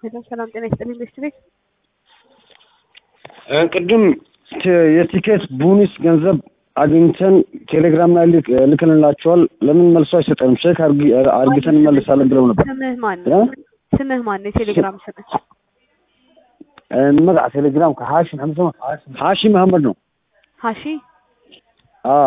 ሄሎ ሰላም ጤና ይስጥልኝ ቤስት ቤት ቅድም የቲኬት ቡኒስ ገንዘብ አግኝተን ቴሌግራም ላይ ልክንላቸዋል። ለምን መልሶ አይሰጠንም? ቼክ አርግተን እንመልሳለን ብለው ነበር። ስምህ ማን ነው? ስምህ ማን ነው? የቴሌግራም ስምህ መግዓ ቴሌግራም ከሀሺ መሐመድ ነው። ሀሺ መሐመድ ነው። ሀሺ አዎ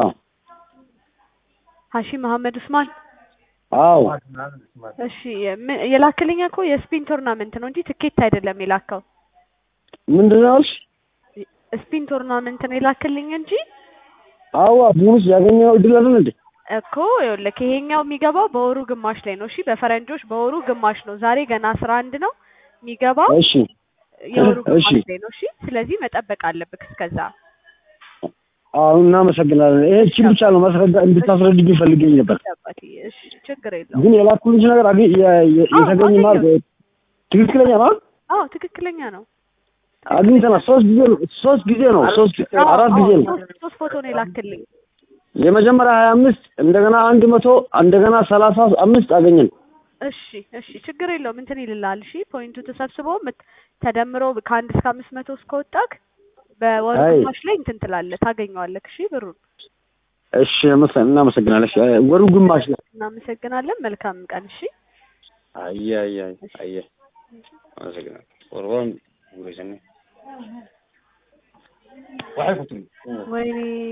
ሀሺ መሐመድ ኡስማን። አዎ እሺ ምን- የላክልኝ እኮ የስፒን ቶርናመንት ነው እንጂ ትኬት አይደለም የላከው። ምንድን ነው ያልሽ? ስፒን ቶርናመንት ነው የላክልኝ እንጂ አዋ ቡኒስ ያገኘው እድል አይደል እንዴ? እኮ ይኸውልህ ይሄኛው የሚገባው በወሩ ግማሽ ላይ ነው። እሺ በፈረንጆች በወሩ ግማሽ ነው። ዛሬ ገና አስራ አንድ ነው የሚገባው እሺ የወሩ ግማሽ እሺ። ላይ ነው። እሺ ስለዚህ መጠበቅ አለብህ እስከዛ። አዎ እናመሰግናለን። ይሄ እቺ ብቻ ነው ማስረዳ እንድታስረድኝ ፈልገኝ ነበር። አባቴ እሺ ችግር የለውም። ግን የላኩልሽ ነገር አገ- የ- የ- አዎ፣ የተገኘ ማለት ትክክለኛ ነው። አዎ ትክክለኛ ነው። አግኝተናል። ሶስት ጊዜ ነው ሶስት ጊዜ ነው ሶስት አዎ፣ አራት አዎ፣ ጊዜ ነው። ሶስት ሶስት ፎቶ ነው የላክልኝ። የመጀመሪያ ሀያ አምስት እንደገና አንድ መቶ እንደገና ሰላሳ አምስት አገኘን። እሺ እሺ ችግር የለውም እንትን ይልልሃል። እሺ ፖይንቱ ተሰብስቦ ምት- ተደምሮ ከአንድ እስከ አምስት መቶ እስከወጣክ በወሩ አይ። ግማሽ ላይ እንትን ትላለህ ታገኘዋለህ። እሺ ብሩን እሺ መሰ- እናመሰግናለን። እሺ ወሩ ግማሽ ነው። እናመሰግናለን። መልካም ቀን። እሺ አየ አየ አየ አመሰግናለሁ። ወርዋን ጉሬሰኔ ወይኔ